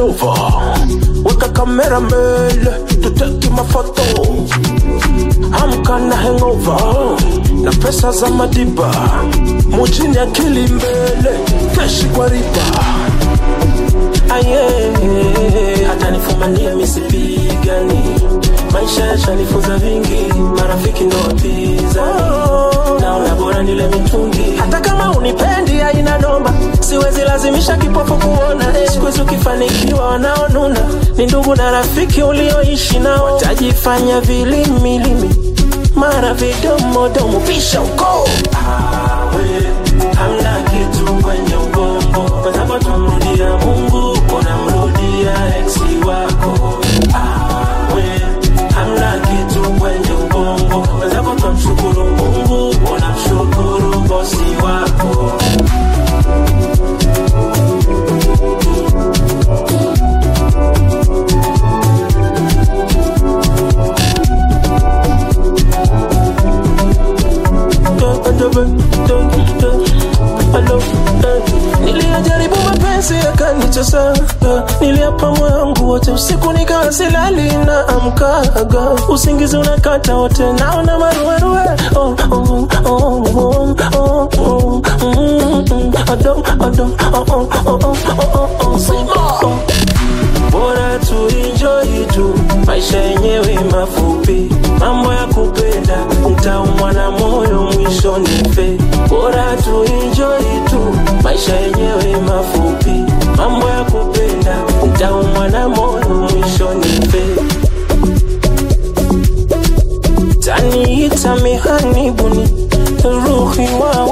over weka kamera mbele tuteki mafoto amka na hangover na pesa za madiba mujini akili mbele keshi kwa riba aye hata nifumanie misipigani maisha yashanifunza vingi marafiki ndo wapiza naona bora nile mitungi hata kama unipendi aina nomba siwezi lazimisha kipofu kuona eh. siku hizi ukifanikiwa wanaonuna ni ndugu na rafiki ulioishi nao watajifanya vilimilimi mara vidomodomo pisha uko hamna kitu kwenye ubongo wanapotamrudia mungu unamrudia eksi wako awe hamna kitu kwenye ubongo wanapotamshukuru mungu unamshukuru bosi wako niliyajaribu mapenzi yakanicheza niliapa moyo wangu wote usiku nikawa silali na amkaga usingizi unakata wote naona maruerue oh, oh, oh, oh, oh, oh, mm, mm, adom, adom, oh, oh, oh, oh, oh, oh, oh, oh. bora tuinjoi tu maisha yenyewe mafupi mambo ya kupenda utaumwa na moyo mwisho nife bora tuinjoi tu maisha yenyewe mafupi mambo ya kupenda utaumwa na moyo mwisho nife taniita mihanibuni ruhi wa